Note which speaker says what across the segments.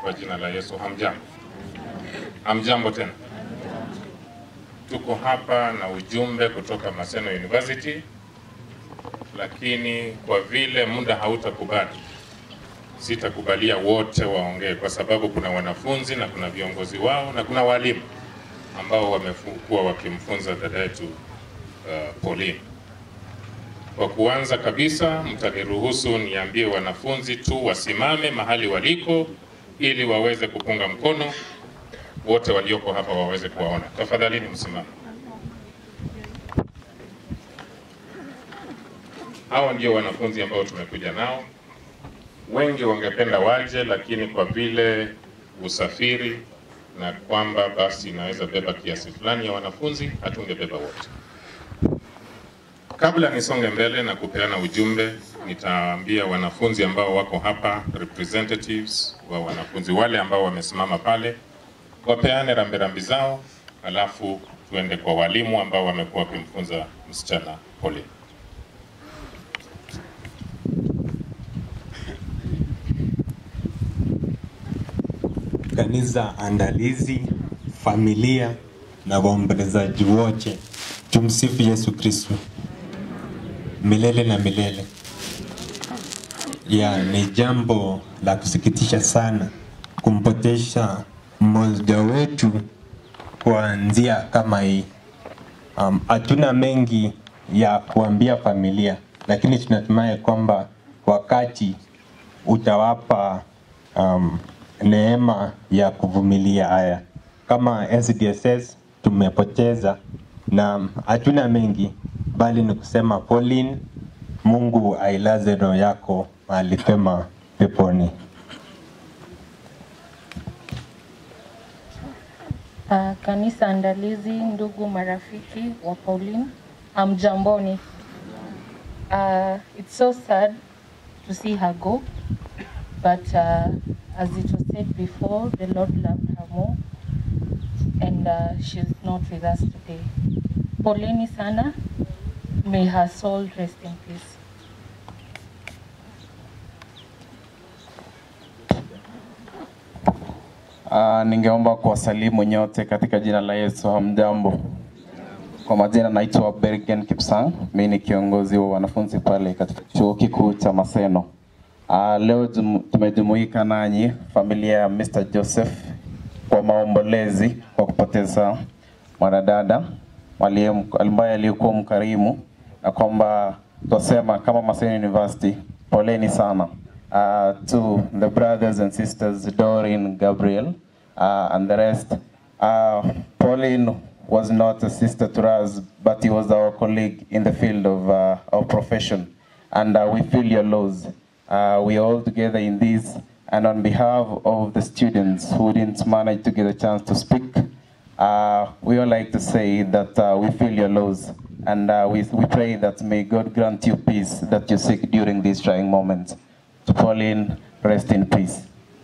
Speaker 1: kwa jina la Yesu. Hamjambo, hamjambo tena. Tuko hapa na ujumbe kutoka Maseno University, lakini kwa vile muda hautakubali, sitakubalia wote waongee, kwa sababu kuna wanafunzi na kuna viongozi wao na kuna walimu ambao wamekuwa wakimfunza dada yetu uh, Pauline. Kwa kuanza kabisa, mtaniruhusu niambie wanafunzi tu wasimame mahali waliko ili waweze kupunga mkono, wote walioko hapa waweze kuwaona. Tafadhalini msimame. Hawa ndio wanafunzi ambao tumekuja nao. Wengi wangependa waje, lakini kwa vile usafiri na kwamba basi inaweza beba kiasi fulani ya wanafunzi, hatungebeba wote. Kabla nisonge mbele na kupeana ujumbe, nitaambia wanafunzi ambao wako hapa, representatives wa wanafunzi wale ambao wamesimama pale, wapeane rambirambi zao, alafu tuende kwa walimu ambao wamekuwa wakimfunza msichana Pauline.
Speaker 2: kanisa andalizi, familia na waombolezaji wote, tumsifu Yesu Kristo milele na milele. Ya, ni jambo la kusikitisha sana kumpotesha mmoja wetu kwa njia kama hii. Um, hatuna mengi ya kuambia familia, lakini tunatumai kwamba wakati utawapa um, neema ya kuvumilia haya. Kama SDSS tumepoteza na hatuna mengi, bali ni kusema Pauline, Mungu ailaze roho yako mahali pema peponi.
Speaker 3: Uh, kanisa andalizi, ndugu marafiki wa Pauline, amjamboni. Uh, it's so sad to see her go, but uh, as it was said before, the Lord loved her more, and uh, she's not with us today. Poleni sana, may her soul rest in peace.
Speaker 4: Uh, ningeomba kuwasalimu nyote katika jina la Yesu. Hamjambo. Kwa majina naitwa Bergen Kipsang, mimi ni kiongozi wa wanafunzi pale katika chuo kikuu cha Maseno. Uh, leo jum, tumejumuika nanyi familia ya Mr. Joseph kwa maombolezi kwa kupoteza mwanadada aliye- ambaye aliyekuwa mkarimu, na kwamba twasema kama Maseno University, poleni sana uh, to the brothers and sisters Doreen, Gabriel, uh, and the rest. Uh, Pauline was not a sister to us, but he was our colleague in the field of uh, our profession, and uh, we feel your loss. Uh, we are all together in this, and on behalf of the students who didn't manage to get a chance to speak, uh, we would like to say that uh, we feel your loss, and uh, we, we pray that may God grant you peace that you seek during these trying moments. To Pauline, rest in peace.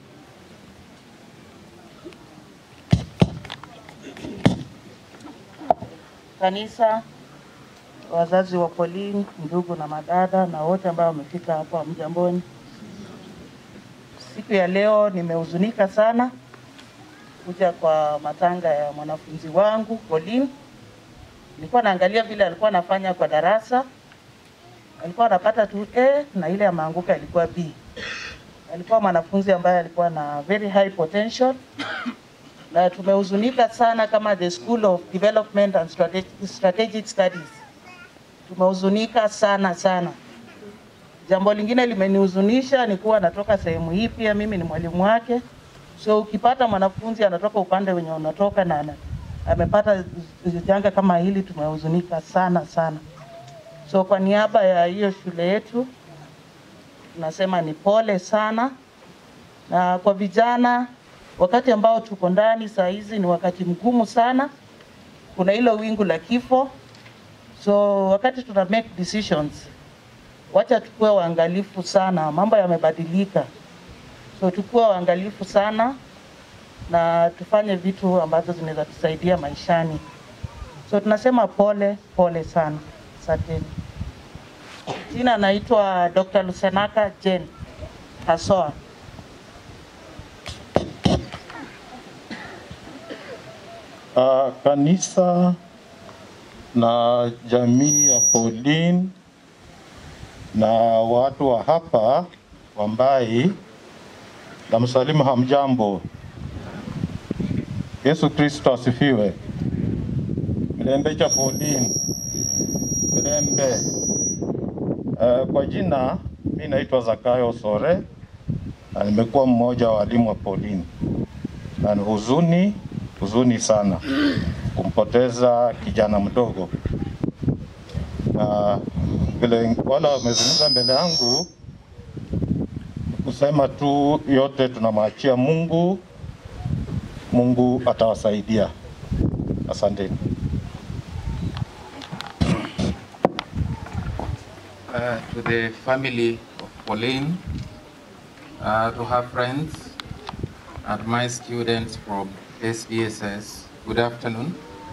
Speaker 5: kanisa, wazazi wa Pauline, ndugu na madada na wote ambao wamefika hapa mjamboni. Siku ya leo nimehuzunika sana kuja kwa matanga ya mwanafunzi wangu Pauline. Nilikuwa naangalia vile alikuwa anafanya kwa darasa, alikuwa anapata tu A na ile ameanguka ilikuwa B. Alikuwa mwanafunzi ambaye alikuwa na very high potential na tumehuzunika sana kama the School of Development and Strategic, Strategic Studies. Tumehuzunika sana sana. Jambo lingine limenihuzunisha ni kuwa natoka sehemu hii, pia mimi ni mwalimu wake. So ukipata mwanafunzi anatoka upande wenye unatoka na ana- amepata janga kama hili, tumehuzunika sana sana. So kwa niaba ya hiyo shule yetu tunasema ni pole sana, na kwa vijana wakati ambao tuko ndani saa hizi ni wakati mgumu sana, kuna hilo wingu la kifo. So wakati tuna make decisions, wacha tukuwe waangalifu sana, mambo yamebadilika. So tukuwe waangalifu sana na tufanye vitu ambazo zinaweza tusaidia maishani. So tunasema pole pole sana, asanteni. Jina naitwa Dr. Lusenaka Jane Hasoa.
Speaker 6: uh, kanisa na jamii ya Pauline na watu wa hapa Wambai na msalimu hamjambo. Yesu Kristo asifiwe. Mirembe cha Pauline. Mirembe. Uh, kwa jina mi naitwa Zakayo Sore na nimekuwa mmoja wa walimu wa Pauline, na ni huzuni huzuni sana kumpoteza kijana mdogo, na vile wale wamezungumza mbele yangu, kusema tu yote tunamwachia Mungu. Mungu atawasaidia. Asanteni.
Speaker 7: uh, to the family of Pauline, uh, to her friends, and my students from SDSS. Good afternoon.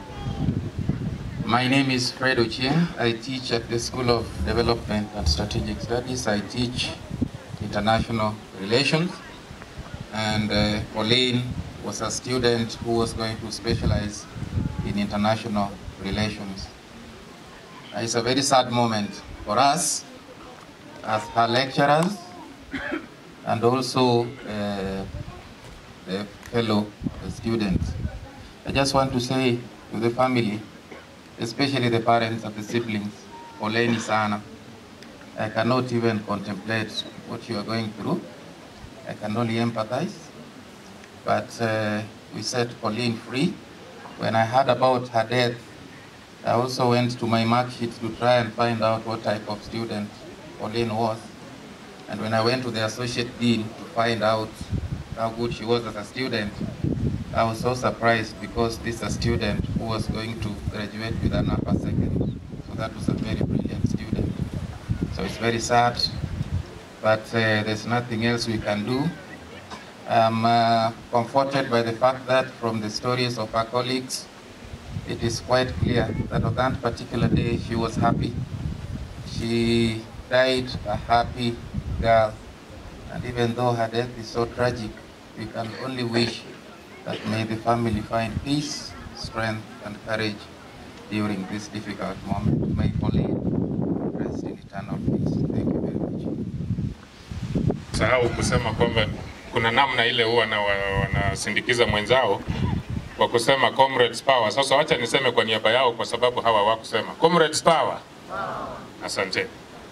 Speaker 7: My name is Fred Ochien. I teach at the School of Development and Strategic Studies. I teach international relations. And uh, Pauline was a student who was going to specialize in international relations. It's a very sad moment for us as her lecturers and also uh, the fellow students. I just want to say to the family, especially the parents and the siblings, poleni sana. I cannot even contemplate what you are going through. I can only empathize. But uh, we set Pauline free. When I heard about her death, I also went to my mark sheet to try and find out what type of student Pauline was. And when I went to the associate dean to find out how good she was as a student, I was so surprised because this is a student who was going to graduate with an upper second. So that was a very brilliant student. So it's very sad, but uh, there's nothing else we can do. I'm uh, comforted by the fact that from the stories of our colleagues, it is quite clear that on that particular day she was happy. She died a happy girl. And even though her death is so tragic, we can only wish that may the family find peace, strength, and courage during this difficult moment. May Pauline rest in eternal peace. Thank you very much.
Speaker 1: Sahau kusema kwamba kuna namna ile huwa na wanasindikiza mwenzao kwa kusema comrades power. Sasa wacha niseme kwa niaba yao, kwa sababu hawa wakusema comrades power. Asante.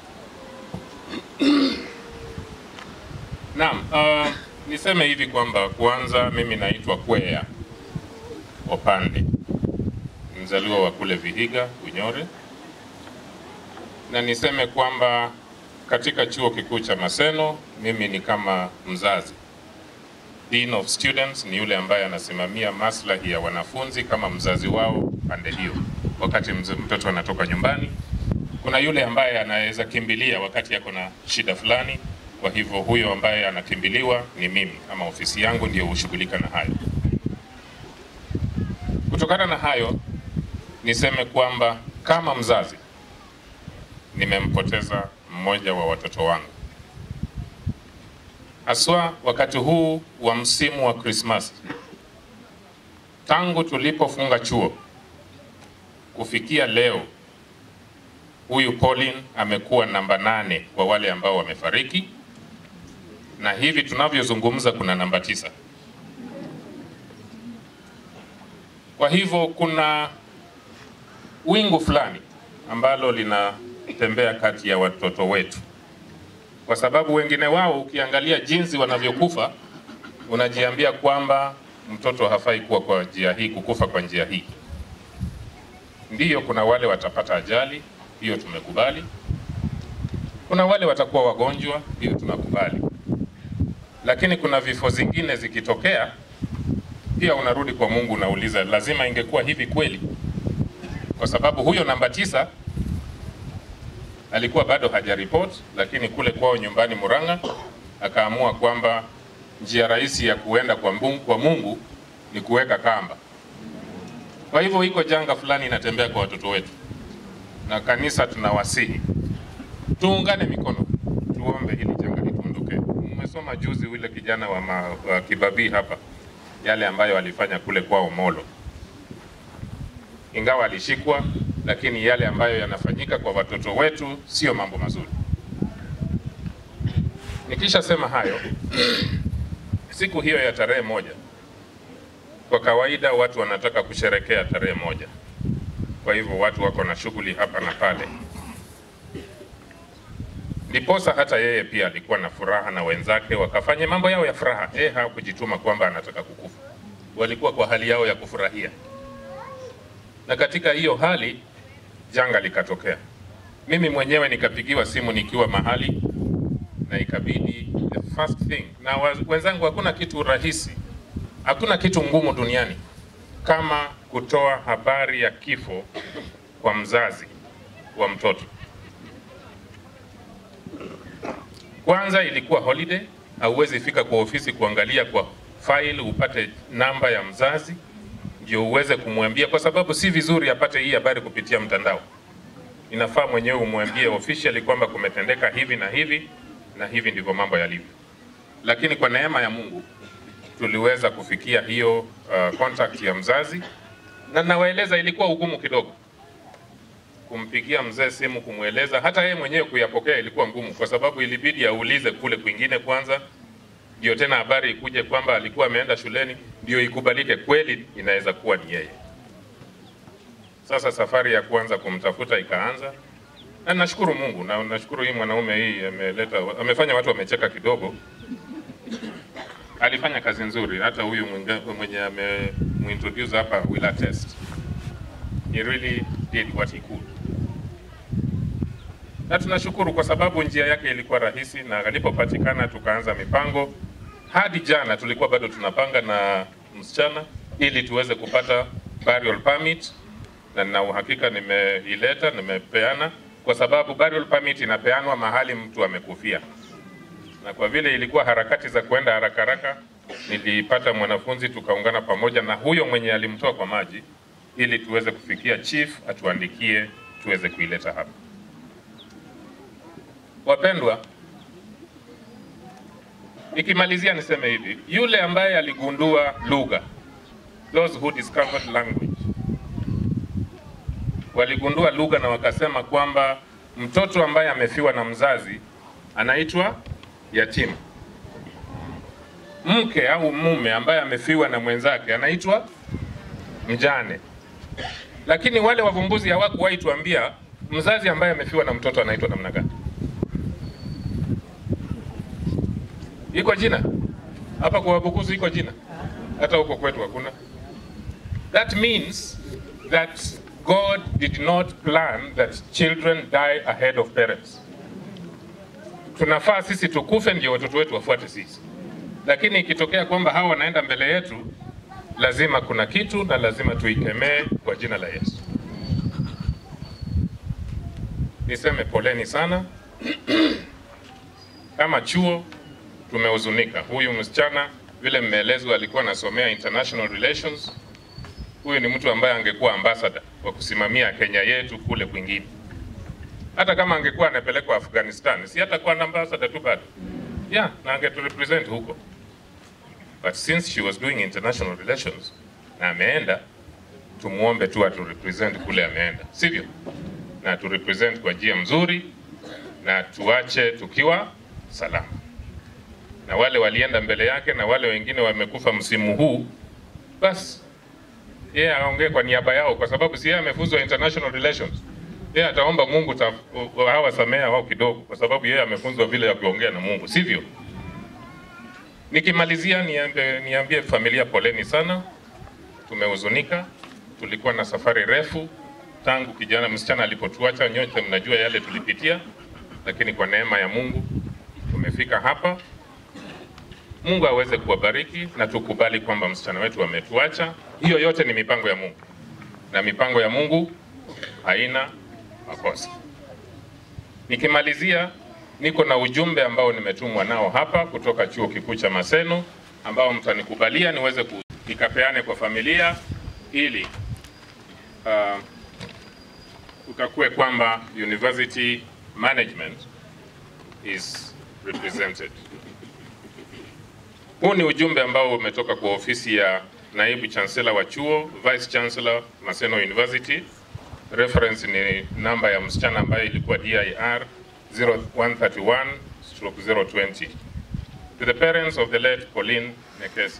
Speaker 1: Naam, uh, niseme hivi kwamba kwanza, mimi naitwa Kwea Opande, mzaliwa wa kule Vihiga, Unyore, na niseme kwamba katika chuo kikuu cha Maseno mimi ni kama mzazi. Dean of Students ni yule ambaye anasimamia maslahi ya wanafunzi kama mzazi wao pande hiyo, wakati mze- mtoto anatoka nyumbani. Kuna yule ambaye anaweza kimbilia wakati yako na shida fulani. Kwa hivyo huyo ambaye anakimbiliwa ni mimi ama ofisi yangu ndio hushughulika na hayo. Kutokana na hayo, niseme kwamba kama mzazi nimempoteza mmoja wa watoto wangu, haswa wakati huu wa msimu wa Krismasi. Tangu tulipofunga chuo kufikia leo, huyu Pauline amekuwa namba nane kwa wale ambao wamefariki, na hivi tunavyozungumza kuna namba tisa. Kwa hivyo kuna wingu fulani ambalo linatembea kati ya watoto wetu, kwa sababu wengine wao ukiangalia jinsi wanavyokufa unajiambia kwamba mtoto hafai kuwa kwa njia hii, kukufa kwa njia hii. Ndiyo, kuna wale watapata ajali, hiyo tumekubali. Kuna wale watakuwa wagonjwa, hiyo tunakubali. Lakini kuna vifo zingine zikitokea, pia unarudi kwa Mungu, unauliza lazima ingekuwa hivi kweli? Kwa sababu huyo namba tisa alikuwa bado hajaripoti, lakini kule kwao nyumbani Murang'a akaamua kwamba njia rahisi ya kuenda kwa Mungu, kwa Mungu ni kuweka kamba. Kwa hivyo iko janga fulani inatembea kwa watoto wetu, na kanisa tunawasihi tuungane mikono, tuombe hili janga litunduke. Mmesoma juzi yule kijana wa, ma, wa Kibabii hapa yale ambayo alifanya kule kwao Molo. ingawa alishikwa, lakini yale ambayo yanafanyika kwa watoto wetu sio mambo mazuri. Nikishasema hayo, siku hiyo ya tarehe moja, kwa kawaida watu wanataka kusherekea tarehe moja, kwa hivyo watu wako na shughuli hapa na pale. Ndiposa hata yeye pia alikuwa na furaha na wenzake wakafanya mambo yao ya furaha. Yeye hakujituma kwamba anataka kukufa, walikuwa kwa hali yao ya kufurahia, na katika hiyo hali janga likatokea. Mimi mwenyewe nikapigiwa simu nikiwa mahali na ikabidi the first thing, na wa- wenzangu, hakuna kitu rahisi, hakuna kitu ngumu duniani kama kutoa habari ya kifo kwa mzazi wa mtoto. Kwanza ilikuwa holiday, hauwezi fika kwa ofisi kuangalia kwa file upate namba ya mzazi ndio uweze kumwambia, kwa sababu si vizuri apate hii habari kupitia mtandao. Inafaa mwenyewe umwambie officially kwamba kumetendeka hivi na hivi na hivi ndivyo mambo yalivyo. Lakini kwa neema ya Mungu tuliweza kufikia hiyo uh, contact ya mzazi, na nawaeleza ilikuwa ugumu kidogo kumpigia mzee simu kumweleza, hata yeye mwenyewe kuyapokea ilikuwa ngumu, kwa sababu ilibidi aulize kule kwingine kwanza, ndio tena habari ikuje kwamba alikuwa ameenda shuleni, ndio ikubalike kweli inaweza kuwa ni yeye. Sasa safari ya kwanza kumtafuta ikaanza, na nashukuru Mungu na nashukuru hii mwanaume hii ameleta, amefanya watu wamecheka kidogo. Alifanya kazi nzuri, hata huyu mwinga- mwenye amemuintroduce hapa will attest. He really did what he could na tunashukuru kwa sababu njia yake ilikuwa rahisi, na alipopatikana tukaanza mipango. Hadi jana tulikuwa bado tunapanga na msichana ili tuweze kupata burial permit, na nina uhakika nimeileta, nimepeana, kwa sababu burial permit inapeanwa mahali mtu amekufia, na kwa vile ilikuwa harakati za kuenda haraka haraka, nilipata mwanafunzi tukaungana pamoja na huyo mwenye alimtoa kwa maji, ili tuweze kufikia chief atuandikie tuweze kuileta hapa. Wapendwa, nikimalizia niseme hivi, yule ambaye aligundua lugha, those who discovered language, waligundua lugha na wakasema kwamba mtoto ambaye amefiwa na mzazi anaitwa yatima. Mke au mume ambaye amefiwa na mwenzake anaitwa mjane. Lakini wale wavumbuzi hawakuwahi tuambia mzazi ambaye amefiwa na mtoto anaitwa namna gani. Iko jina hapa kwa Wabukusu, iko jina hata huko kwetu hakuna. That means that God did not plan that children die ahead of parents. Tunafaa sisi tukufe ndio watoto wetu wafuate sisi, lakini ikitokea kwamba hawa wanaenda mbele yetu, lazima kuna kitu na lazima tuikemee kwa jina la Yesu. Niseme poleni sana kama chuo tumehuzunika. Huyu msichana vile mmeelezwa, alikuwa anasomea international relations. Huyu ni mtu ambaye angekuwa ambassador wa kusimamia Kenya yetu kule kwingine. Hata kama angekuwa anapelekwa Afghanistan, si hatakuwa na ambassador tu bado, yeah, na angeturepresent huko, but since she was doing international relations na ameenda, tumuombe tu aturepresent kule ameenda, sivyo? Na aturepresent kwa njia mzuri na tuache tukiwa salama na wale walienda mbele yake na wale wengine wamekufa msimu huu, basi yeye aongee kwa niaba yao, kwa sababu si yeye amefunzwa international relations. Yeye ataomba Mungu ta, hawa samea wao kidogo, kwa sababu yeye amefunzwa vile ya kuongea na Mungu, sivyo? Nikimalizia niambie, niambie familia poleni sana, tumehuzunika. Tulikuwa na safari refu tangu kijana msichana alipotuacha. Nyote mnajua yale tulipitia, lakini kwa neema ya Mungu tumefika hapa. Mungu aweze kuwabariki na tukubali kwamba msichana wetu ametuacha. Hiyo yote ni mipango ya Mungu, na mipango ya Mungu haina makosa. Nikimalizia, niko na ujumbe ambao nimetumwa nao hapa kutoka chuo kikuu cha Maseno, ambao mtanikubalia niweze ku- nikapeane kwa familia ili uh, kukakue kwamba university management is represented. Huu ni ujumbe ambao umetoka kwa ofisi ya naibu chancellor wa chuo, vice chancellor Maseno University. Reference ni namba ya msichana ambayo ilikuwa DIR 0131 stroke 020. To the parents of the late Pauline Nekesa,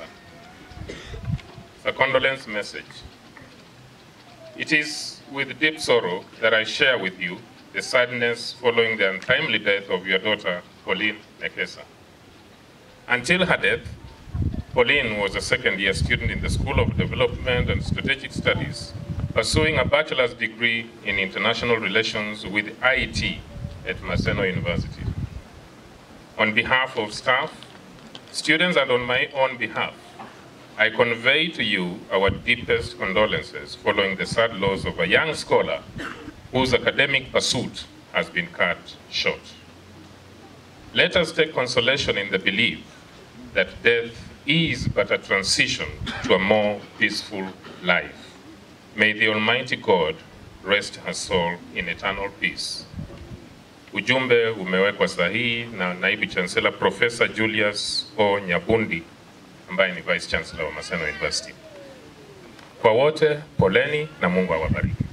Speaker 1: a condolence message. It is with deep sorrow that I share with you the sadness following the untimely death of your daughter, Pauline Nekesa. Until her death, Pauline was a second year student in the School of Development and Strategic Studies, pursuing a bachelor's degree in international relations with IT at Maseno University. On behalf of staff, students, and on my own behalf, I convey to you our deepest condolences following the sad loss of a young scholar whose academic pursuit has been cut short. Let us take consolation in the belief that death is but a transition to a more peaceful life. May the Almighty God rest her soul in eternal peace. Ujumbe umewekwa sahihi na naibu chancellor Professor Julius O. Nyabundi ambaye ni vice chancellor wa Maseno University. Kwa wote, poleni na Mungu awabariki.